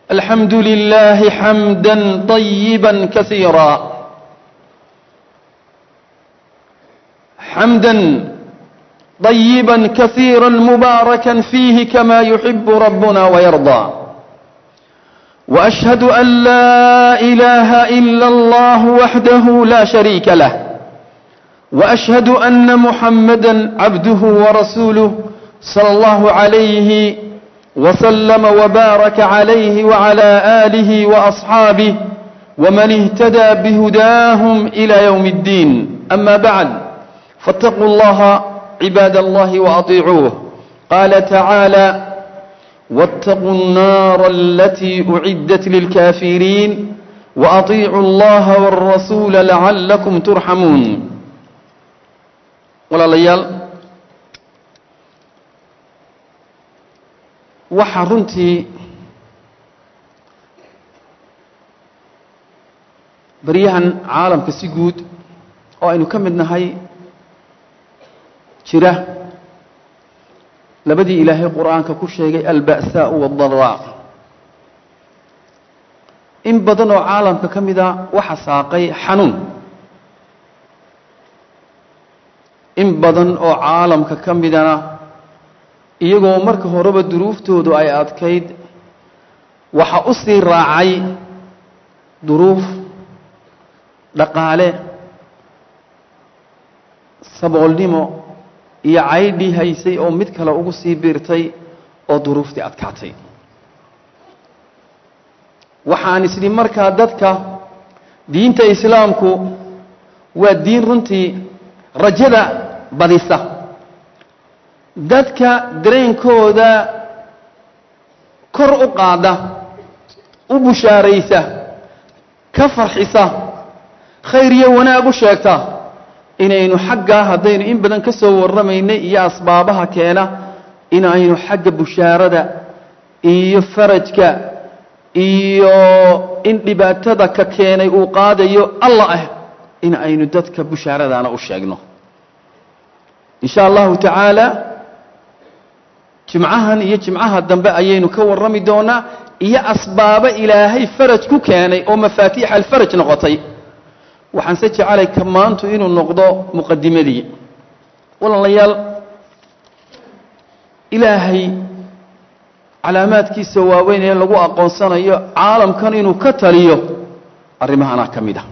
الحمد لله حمدا طيبا كثيرا حمدا طيبا كثيرا مباركا فيه كما يحب ربنا ويرضى وأشهد أن لا إله إلا الله وحده لا شريك له وأشهد أن محمدا عبده ورسوله صلى الله عليه وسلم وبارك عليه وعلى آله وأصحابه ومن اهتدى بهداهم إلى يوم الدين أما بعد فاتقوا الله عباد الله وأطيعوه قال تعالى واتقوا النار التي أعدت للكافرين وأطيعوا الله والرسول لعلكم ترحمون walaalayaal waxaa runtii baryahan caalamka si guud oo aynu ka mid nahay jira labadii ilaahay qur-aanka ku sheegay alba'saau waaddaraa in badan oo caalamka ka mida waxa saaqay xanuun in badan oo caalamka ka midana iyagoo marka horeba duruuftoodu ay adkayd waxa u sii raacay duruuf dhaqaale saboolnimo iyo caydhii haysay oo mid kale ugu sii biirtay oo duruuftii adkaatay waxaan isdhi markaa dadka diinta islaamku waa diin runtii rajada badisa dadka dareenkooda kor u qaada u bushaaraysa ka farxisa khayr iyo wanaag u sheegta inaynu xaggaa haddaynu in badan ka soo warramaynay iyo asbaabaha keena inaynu xagga bushaarada iyo farajka iyo in dhibaatada ka keenay uu qaadayo allah ah in aynu dadka bushaaradaana u sheegno in sha allahu tacaala jimcahan iyo jimcaha dambe ayaynu ka warrami doonaa iyo asbaabo ilaahay faraj ku keenay oo mafaatiixa alfaraj noqotay waxaanse jecelay ka maantu inuu noqdo muqadimadii walaalayaal ilaahay calaamaadkiisa waaweyn ee lagu aqoonsanayo caalamkan inuu ka taliyo arrimahanaa ka mid ah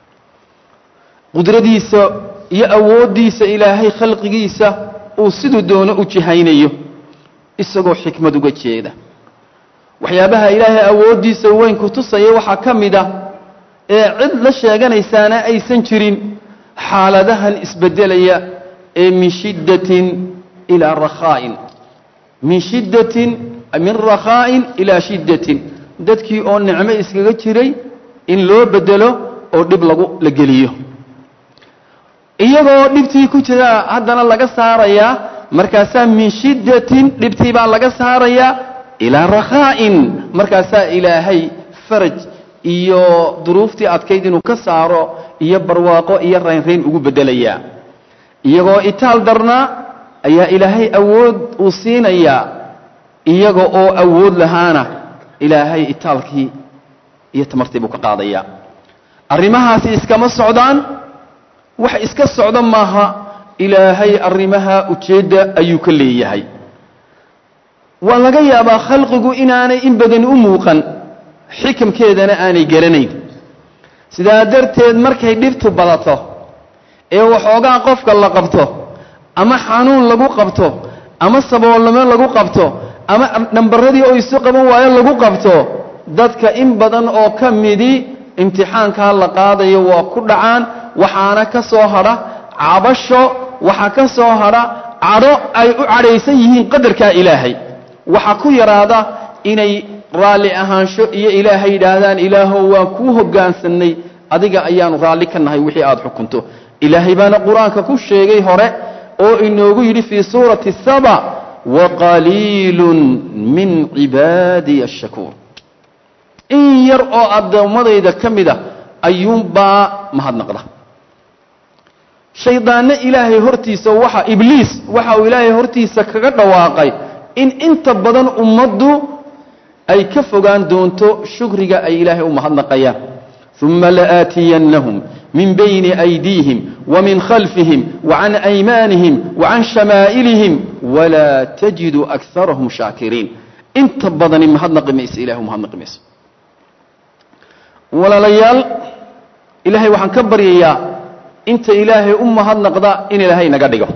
qudradiisa iyo awooddiisa ilaahay khalqigiisa uu siduu doono u jihaynayo isagoo xikmad uga jeeda waxyaabaha ilaahay awooddiisa weyn ku tusaya waxaa ka mid a ee cid la sheeganaysaana aysan jirin xaaladahan isbeddelaya ee min shiddatin ilaa rakhaa'in min shiddatin min rakhaa'in ilaa shiddatin dadkii oo nicmo iskaga jiray in loo beddelo oo dhib lagu la geliyo iyagoo dhibtii ku jira haddana laga saarayaa markaasaa min shiddatin dhibtii baa laga saarayaa ilaa rakhaa'in markaasaa ilaahay faraj iyo duruuftii adkayd inuu ka saaro iyo barwaaqo iyo raynrayn ugu beddelayaa iyagoo itaal darnaa ayaa ilaahay awood uu siinayaa iyaga oo awood lahaana ilaahay itaalkii iyo tamartii buu ka qaadayaa arrimahaasi iskama socdaan wax iska socda maaha ilaahay arrimaha ujeedda ayuu ka leeyahay waa laga yaabaa khalqigu inaanay in badan u muuqan xikamkeedana aanay garanayn sidaa darteed markay dhibtu badato ee waxoogaa qofka la qabto ama xanuun lagu qabto ama saboolnimo lagu qabto ama dhambaradii oo isu qaban waayo lagu qabto dadka in badan oo ka midii imtixaankaa la qaadayo waa ku dhacaan waxaana ka soo hadha cabasho waxaa ka soo hadha cadho ay u cadhaysan yihiin qadarkaa ilaahay waxaa ku yaraada inay raalli ahaansho iyo ilaahay yidhaahdaan ilaahow waan kuu hogaansannay adiga ayaanu raalli ka nahay wixii aad xukunto ilaahay baana qur-aanka ku sheegay hore oo inoogu yidhi fii suurati saba waqaliilun min cibaadiya ashakuur in yar oo addoommadayda ka mid a ayuunbaa mahadnaqda shaydaanno ilaahay hortiisa waxa ibliis waxa uu ilaahay hortiisa kaga dhawaaqay in inta badan ummaddu ay ka fogaan doonto shukriga ay ilaahay u mahadnaqayaan uma la'aatiyannahum min bayni aydiihim wamin khalfihim wacan aymaanihim wacan shamaa'ilihim walaa tajidu akarahum shaakiriin inta badani mahadnaqi mayse ilahay u mahadnaqi mayso walaalayaal ilaahay waxaan ka baryayaa inta ilaahay u mahadnaqda in ilaahay naga dhigo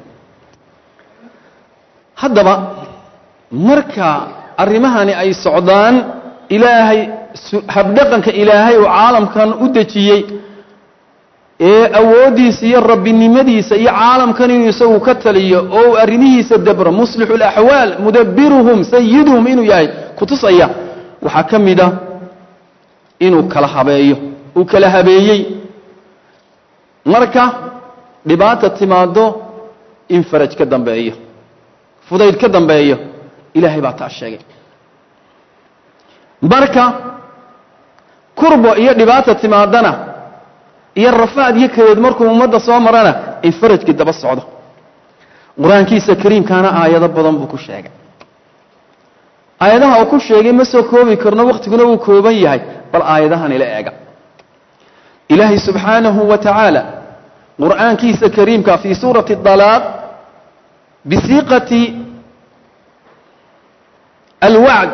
haddaba marka arrimahani ay socdaan ilaahay habdhaqanka ilaahay uu caalamkan u dejiyey ee awooddiisa iyo rabbinimadiisa iyo caalamkan inuu isagu ka taliyo oo uu arrimihiisa dabro muslixu laxwaal mudabiruhum sayiduhum inuu yahay kutusaya waxaa ka mid a inuu kala habeeyo uu kala habeeyey marka dhibaata timaado in faraj ka dambeeyo fudayd ka dambeeyo ilaahay baa taa sheegay marka kurbo iyo dhibaata timaadana iyo rafaad iyo kadeed markuu ummadda soo marana in farajkii daba socdo qur-aankiisa kariimkaana aayado badan buu ku sheegay aayadaha uu ku sheegay ma soo koobi karno wakhtiguna wuu kooban yahay bal aayadahan ila eega ilaahay subxaanahu wa tacaala qur'aankiisa kariimka fii suurati dalaaq bisiiqati alwacd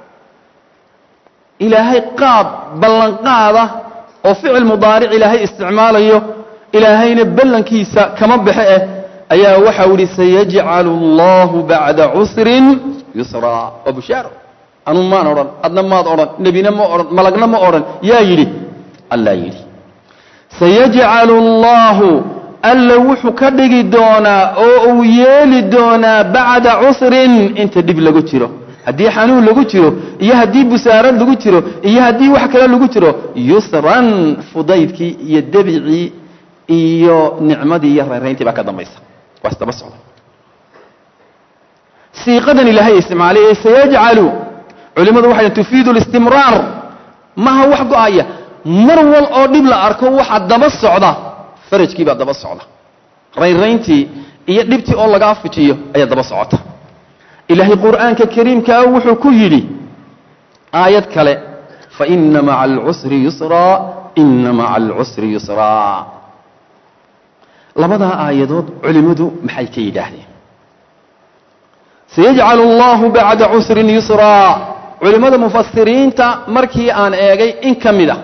ilaahay qaab ballanqaada oo ficil mudaaric ilaahay isticmaalayo ilaahayna ballankiisa kama baxe eh ayaa waxau ihi sayajcalu allahu bacda cusrin yusraa waa bushaaro anuu maan odhan adna maad odhan nebina ma odhan malagna ma odhan yaa yidhi allaa yidhi sayajcalu allahu alla wuxuu ka dhigi doonaa oo uu yeeli doonaa bacda cusrin inta dhib lagu jiro haddii xanuun lagu jiro iyo haddii busaarad lagu jiro iyo haddii wax kale lagu jiro yusran fudaydkii iyo debicii iyo nicmadii iyo reerayntii baa ka dambaysa waa isdaba socda siiqadan ilaahay isticmaalay ee sayajcalu culimmadu waxay tufiidu listimraar maha wax go-aya mar wal oo dhib la arko waxa daba socda farajkii baa daba socda raynrayntii iyo dhibtii oo lagaa fujiyo ayaa daba socota ilaahay qur'aanka kariimkaa wuxuu ku yidhi aayad kale faina maca alcusri yusraa ina maca alcusri yusraa labadaa aayadood culimmadu maxay ka yidhaahdeen sayajcalu allahu bacda cusrin yusraa culimmada mufasiriinta markii aan eegay in ka mid a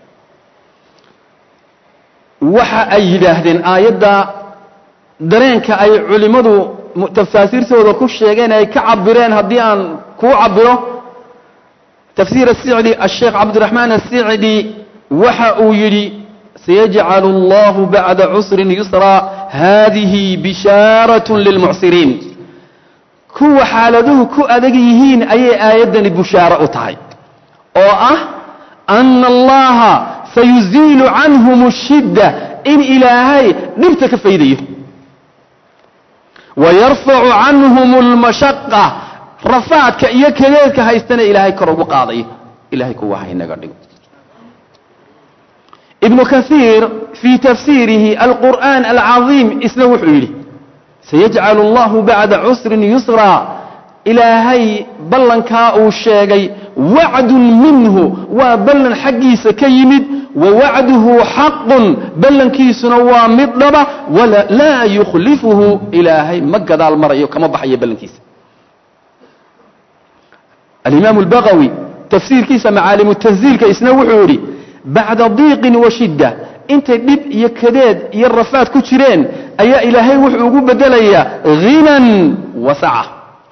waxa ay yidhaahdeen aayadda dareenka ay culimmadu tafaasiirtooda ku sheegeen ay ka cabireen haddii aan kuu cabiro tafsiir asicdi asheekh cabdiraxmaan asicdi waxa uu yidhi sayajcalu allahu bacda cusrin yusraa haadihi bishaarat lilmucsiriin kuwa xaaladuhu ku adag yihiin ayay aayaddani bushaaro u tahay oo ah ana allaha sayuziilu canhum ashidda in ilaahay dhibta ka faydayo wayarfacu canhum almashaqa rafaadka iyo kadeedka haystana ilaahay kor ugu qaadayo ilahay kuwa haynaga dhigo ibnu kaiir fii tafsiirihi alqur'aan alcadiim isna wuxuu yidhi sayajcalu allahu bacda cusrin yusraa ilaahay ballankaa uu sheegay wacdun minhu waa ballan xaggiisa ka yimid wa wacduhu xaqun ballankiisuna waa mid dhaba laa yukhlifuhu ilaahay ma gadaal marayo kama baxayo ballankiisa alimaam albagawi tafsiirkiisa macaalimu tanziilka isna wuxuu yidhi bacda diiqin wa shidda intay dhib iyo kadeed iyo rafaad ku jireen ayaa ilaahay wuxuu ugu bedelayaa hinan wasaca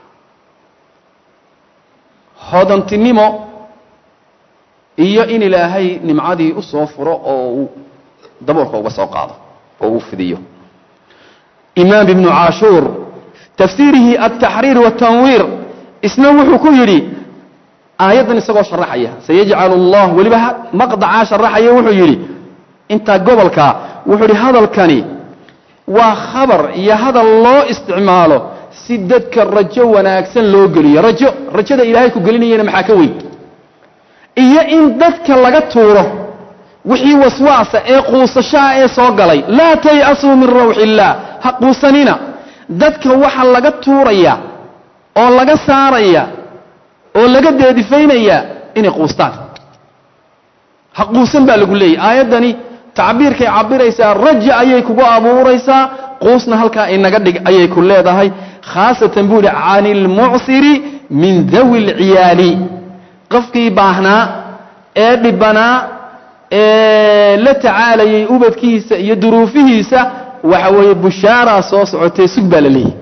hodantinimo iyo in ilaahay nimcadii u soo furo oo uu daboolka uga soo qaado oo uu fidiyo imaam ibnu caashuur tafsiirihi altaxriir watanwiir isna wuxuu ku yidhi aayaddan isagoo sharaxaya sayajcalu allah weliba maqdacaa sharaxaya wuxuu yidhi intaa gobolka wuxuu yidhi hadalkani waa khabar iyo hadal loo isticmaalo si dadka rajo wanaagsan loo geliyo rajo rajada ilaahay ku gelinayana maxaa ka weyn iyo in dadka laga tuuro wixii waswaasa ee quusashaha ee soo galay laa tay'asuu min rawxi illaah ha quusanina dadka waxa laga tuuraya oo laga saaraya oo laga deedifaynayaa inay quustaan ha quusan baa lagu leeyahy aayaddani tacbiirkay cabiraysaa raja ayay kugu abuuraysaa quusna halkaa inaga dhig ayay ku leedahay khaasatan buu ihi cani ilmucsiri min dawi lciyaali qofkii baahnaa ee dhibanaa ee la tacaalayay ubadkiisa iyo duruufihiisa waxa weeye bushaaraa soo socotay sug baa la leeyahy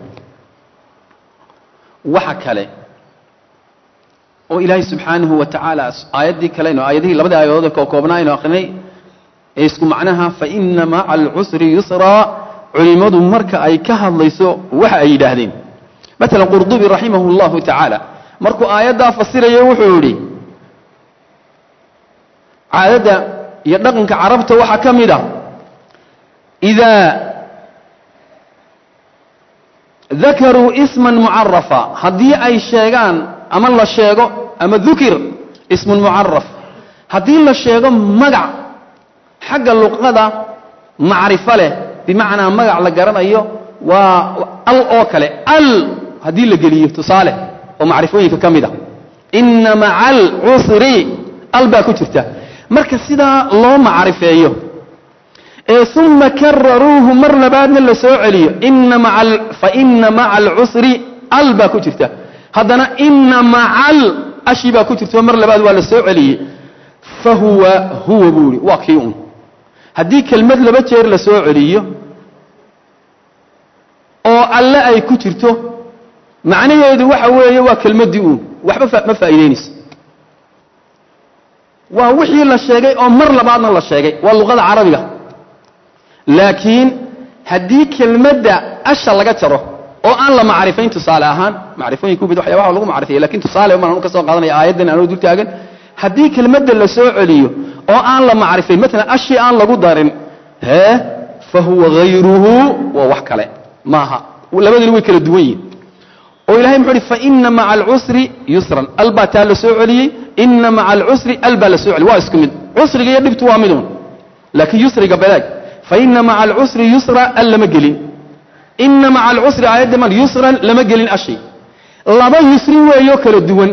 waxa kale oo ilaahay subxaanahu wa tacaala aayaddii kaleno aayadihii labadii aayadood oo koobnaa aynu akrinay ee isku macnaha fa ina maca alcusri yusraa culimmadu marka ay ka hadlayso waxa ay yidhaahdeen maalan qurdubi raximahu اllahu tacaala markuu aayaddaa fasirayo wuxuu yidhi caadadda iyo dhaqanka carabta waxaa ka mid a idaa dakaruu isman mucarafa haddii ay sheegaan ama la sheego ama dukir ismun mucaraf haddii la sheego magac xagga luqada macrifo leh bimacnaa magac la garanayo waa al oo kale al haddii la geliyo tusaale oo macrifooyinka ka mid a inna maca alcusri al baa ku jirta marka sidaa loo macrifeeyo ee uma kararuuhu mar labaadna la soo celiyo fa ina maca alcusri al baa ku jirta haddana ina macal ashi baa ku jirta mar labaad waa la soo celiyey fa huwa huwa buu ihi waa kii un haddii kelmad laba jeer la soo celiyo oo alle ay ku jirto macnaheedu waxa weeye waa kelmaddii uun waxba ma faa'iidaynayso waa wixii la sheegay oo mar labaadna la sheegay waa luqada carabiga laakiin haddii kelmadda asha laga jaro oo aan la macrifayn tusaale ahaan macrifooyinka ubid waxyaabaha lagu macrifaya lakin tusaale baan anu ka soo qaadanaya aayaddan anoo dul taagan haddii kelmadda la soo celiyo oo aan la macrifayn maalan ashii aan lagu darin hee fa huwa hayruhu waa wax kale maaha labadina way kala duwan yihin oo ilahay muxuu uhi faina maca alcusri yusran al baa taa la soo celiyey ina maca alcusri al baa la soo celiyey waa isku mid cusriga iyo dhibtu waa midun laakiin yusriga badaag faina maca alcusri yusra al lama gelin ina maca alcusri aayadda mal yusran lama gelin ashi laba yusri weeyoo kala duwan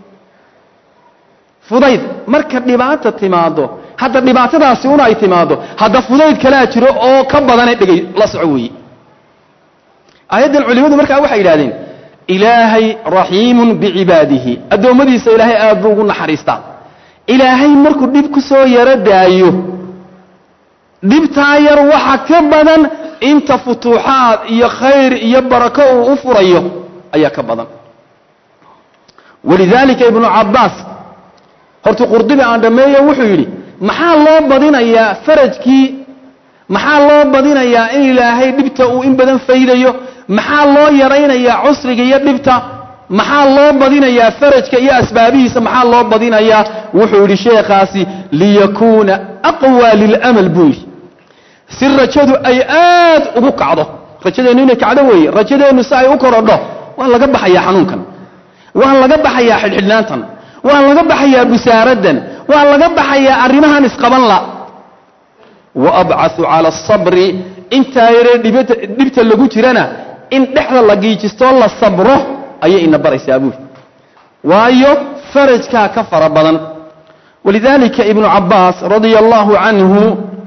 fudayd marka dhibaata timaado hadda dhibaatadaasi un ay timaado hadda fudayd kalaa jiro oo ka badane dhegay la soco weeye aayaddan culimmadu markaa waxay yidhahdeen ilaahay raxiimun bicibaadihi addoommadiisa ilaahay aad buu ugu naxariistaa ilaahay markuu dhib ku soo yaro daayo dhibtaa yar waxa ka badan inta futuuxaad iyo khayr iyo barako uu u furayo ayaa ka badan walidaalika ibnu cabbaas horta qurdubi aan dhammeeyo wuxuu yidhi maxaa loo badinayaa farajkii maxaa loo badinayaa in ilaahay dhibta uu in badan faydayo maxaa loo yaraynayaa cusriga iyo dhibta maxaa loo badinayaa farajka iyo asbaabihiisa maxaa loo badinayaa wuxuu yidhi sheekhaasi liyakuuna aqwa lilamal buu yidhi si rajadu ay aad ugu kacdo rajadeennu inay kacdo weeye rajadeennu si ay u korodho waa laga baxayaa xanuunkan waa laga baxayaa xidhxidhnaantan waa laga baxayaa busaaraddan waa laga baxayaa arrimahan isqaban la wa abcaثu cala asabri intaa yaree dhibta lagu jirana in dhexda la giijistoo la sabro ayay ina baraysaa buuli waayo farajkaa ka fara badan walidaalika ibnu cabbaas radia allahu canhu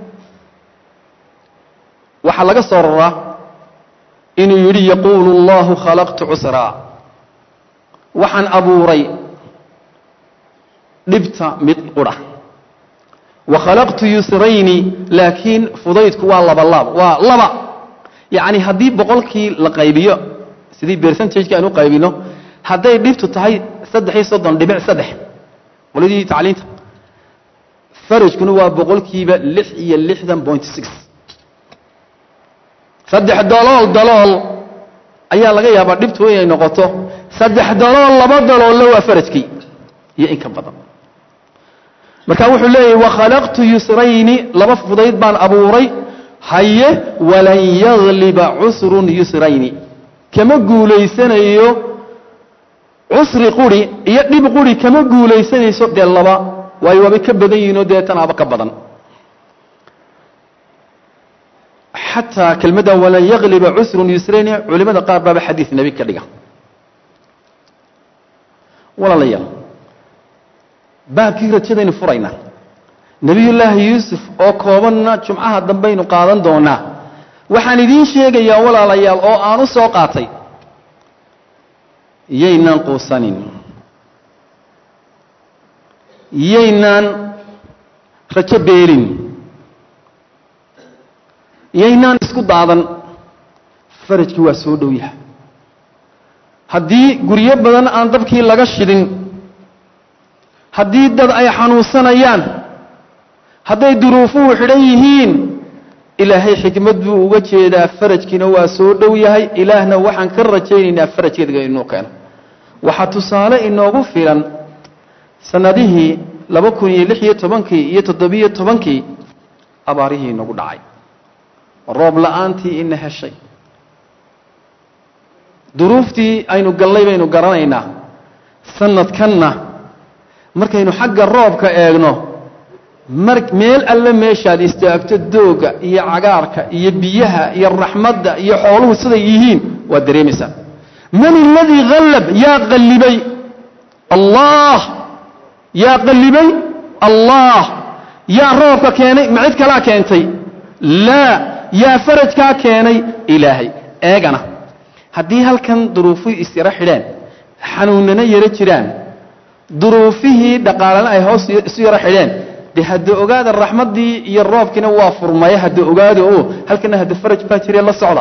waxaa laga soo raraa inuu yidhi yaquulu allahu khalaqtu cusraa waxaan abuuray dhibta mid qudha wa khalaqtu yusrayni laakiin fudaydku waa laba laab waa laba yacni haddii boqolkii la qaybiyo sidii bercentageka aan u qaybino hadday dhibtu tahay saddex iyo soddon dhibic saddex qoladii tacliinta farajkuna waa boqolkiiba lix iyo lixdan point six saddex dalool dalool ayaa laga yaabaa dhibtu inay noqoto saddex dalool laba daloolla waa farajkii iyo in ka badan marka wuxuu leeyahy wakhalaqtu yusrayni laba fudayd baan abuuray haye walan yagliba cusrun yusrayni kama guulaysanayo cusri quri iyo dhib quri kama guulaysanayso dee laba waayo waabay ka badan yihiinoo dee tanaaba ka badan xataa kelmadda walan yagliba cusrun yusrayni culimada qaar baaba xadiid nebi ka dhiga walaalayaal baabkii rajadaynu furaynaa nebiyullaahi yuusuf oo koobanna jumcaha dambaynu qaadan doonaa waxaan idiin sheegayaa walaalayaal oo aan u soo qaatay yaynaan quusanin yaynaan rajo beelin yaynaan isku daadan farajkii waa soo dhow yahay haddii guryo badan aan dabkii laga shidin haddii dad ay xanuunsanayaan hadday duruufuhu xidhan yihiin ilaahay xikmad buu uga jeedaa farajkiina waa soo dhow yahay ilaahna waxaan ka rajaynaynaa farajkeedga inuu keeno waxaa tusaale inoogu filan sannadihii laba kun iyo lix iyo tobankii iyo toddobiyo tobankii abaarihii inagu dhacay roob la-aantii ina heshay duruuftii aynu gallay baynu garanaynaa sanadkanna markaynu xagga roobka eegno mar meel alle meeshaad istaagto dooga iyo cagaarka iyo biyaha iyo raxmadda iyo xooluhu siday yihiin waad dareemaysaa man aladii hallab yaa qallibay allah yaa qallibay allah yaa roobka keenay ma cid kalaa keentay laa yaa farajkaa keenay ilaahay eegana haddii halkan duruufuhu isyaro xidheen xanuunana yaro jiraan duruufihii dhaqaalana ay hoos isu yaro xidheen de hadda ogaada raxmaddii iyo roobkiina waa furmaya hadda ogaada oo halkana hadda faraj baa jiree la socda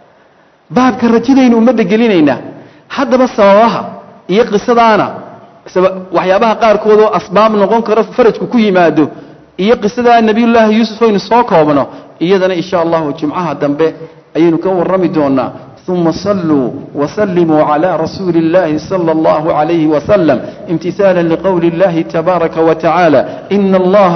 baabka rajadaynu ummadda gelinaynaa haddaba sababaha iyo qisadaana waxyaabaha qaarkood oo asbaab noqon karo farajku ku yimaado iyo qisadaa nebiyullaahi yuusuf aynu soo koobno iyadana insha allahu jimcaha dambe ayaynu ka warrami doonaa ثم صلوا وسلموا على رسول الله صلى الله عليه وسلم امتثالا لقول الله تبارك وتعالى إن الله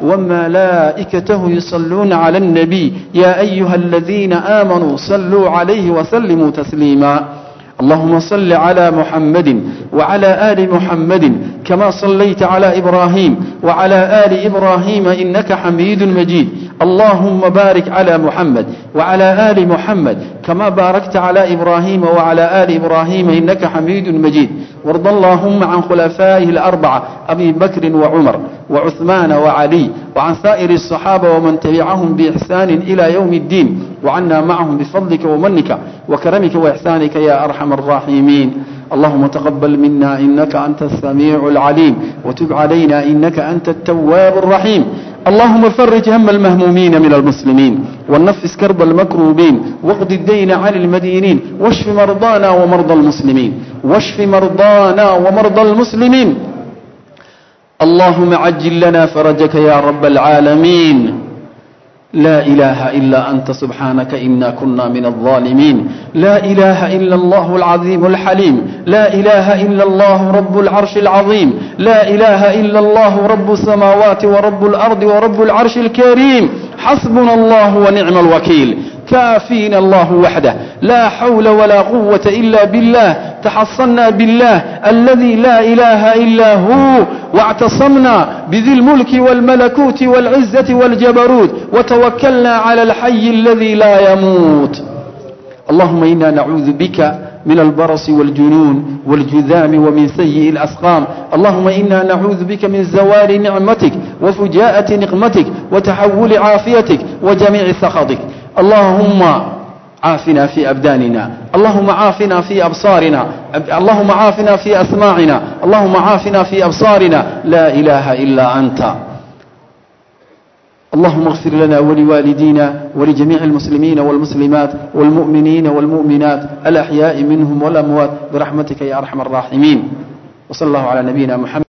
وملائكته يصلون على النبي يا أيها الذين آمنوا صلوا عليه وسلموا تسليما اللهم صل على محمد وعلى آل محمد كما صليت على إبراهيم وعلى آل إبراهيم إنك حميد مجيد اللهم بارك على محمد وعلى آل محمد كما باركت على إبراهيم وعلى آل إبراهيم إنك حميد مجيد وارض اللهم عن خلفائه الأربعة أبي بكر وعمر وعثمان وعلي وعن سائر الصحابة ومن تبعهم بإحسان إلى يوم الدين وعنا معهم بفضلك ومنك وكرمك وإحسانك يا أرحم الراحمين اللهم تقبل منا إنك أنت السميع العليم وتب علينا إنك أنت التواب الرحيم اللهم فرج هم المهمومين من المسلمين ونفس كرب المكروبين واقض الدين عن المدينين واشف مرضانا ومرضى المسلمين واشف مرضانا ومرضى المسلمين اللهم عجل لنا فرجك يا رب العالمين لا إله إلا أنت سبحانك إنا كنا من الظالمين لا إله إلا الله العظيم الحليم لا إله إلا الله رب العرش العظيم لا إله إلا الله رب السماوات ورب الأرض ورب العرش الكريم حسبنا الله ونعم الوكيل كافينا الله وحده لا حول ولا قوة إلا بالله تحصنا بالله الذي لا إله إلا هو واعتصمنا بذي الملك والملكوت والعزة والجبروت وتوكلنا على الحي الذي لا يموت اللهم إنا نعوذ بك من البرص والجنون والجذام ومن سيء الأسقام اللهم إنا نعوذ بك من زوال نعمتك وفجاءة نقمتك وتحول عافيتك وجميع سخطك اللهم عافنا في أبداننا اللهم عافنا في أبصارنا اللهم عافنا في أسماعنا اللهم عافنا في أبصارنا لا إله إلا أنت اللهم اغفر لنا ولوالدينا ولجميع المسلمين والمسلمات والمؤمنين والمؤمنات الأحياء منهم والأموات برحمتك يا أرحم الراحمين وصلى الله على نبينا محمد